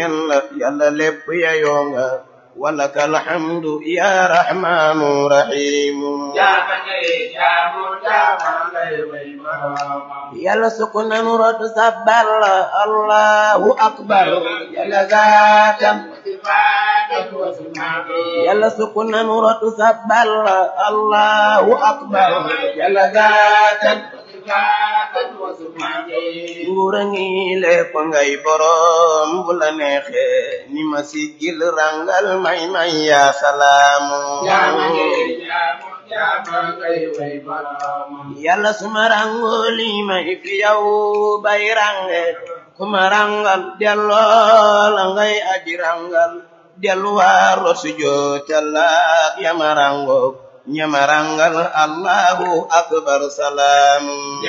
yàlla yàlla lépp yayoo nga walaka alhamdu ya rahmanu rahimu yàlla sukk nanu rotu sabbal allahu akbar yàlla zaatan yàlla sukk nanu rotu sabbal allahu akbar yàlla zaatan nguura ngi lépp ngay borom bu la neexe ni ma siggil rangal may may ya salaamu yàlla suma rango li may fi yow bay range kuma rangal delloo la ngay aji rangal delluwaar lo sujootallaak yama rango ñamarangal allahu akbar salaamu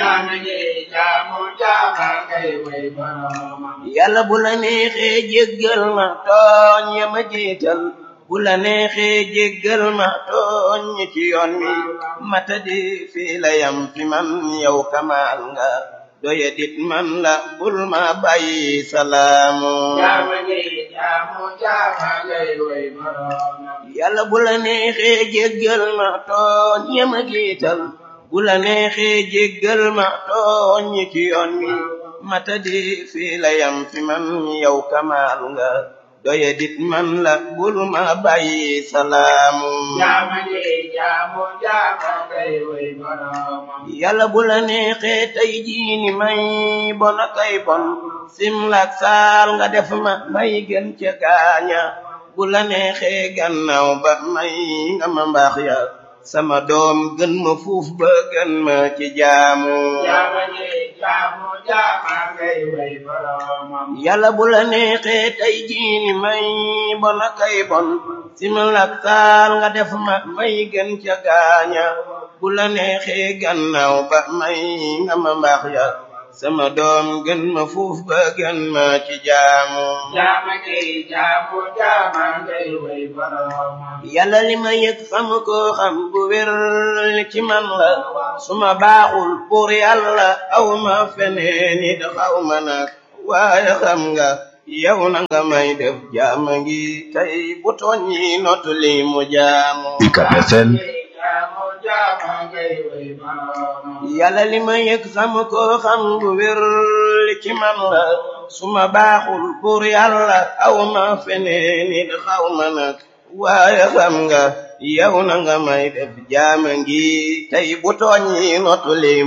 yàlla bu la neexee jéggal ma tooñ yama jiital bu la neexee jéggal ma tooñ ci yoon mi mata di fii la yam fi man yow kamaal nga doya dit man la bul ma bàyyi salaamu yàlla bu la neexee jéggal ma tooñ yama giital bu la neexee jéggal ma tooñ ci yoon mi mata di fii la yam fi man yow kamaal nga doya dit man la bul ma bàyyi salaamu yàlla bu la neexee tey jiini may bona kay bon simlak saal nga def ma may gën ca gaaña bu la neexee gannaaw ba may nga ma mbaax ya sama doom gën ma fuuf ba gën ma ci jaamu yàlla bu la neexee tey jiini may bona kay bon simlak saal nga def ma may gën ca gaaña bu la neexee gannaaw ba may nga ma mbaax ya sama doom gën ma fuuf ba gën ma ci jaamu yàlla li ma yëg xam ko xam bu wér ci man la suma baaxul pour yàlla aw ma feneen it xaw ma nag waaye xam nga yow na nga may def jaama ngi tey bu tooñ yi notu li mu jaamu yàlla li ma yëg xam ko xam bu wér ci man la suma baaxul pour yàlla aw ma feneen it xaw ma nag waaye xam nga yow na nga may def jaama ngi tey bu tooñ yi notu li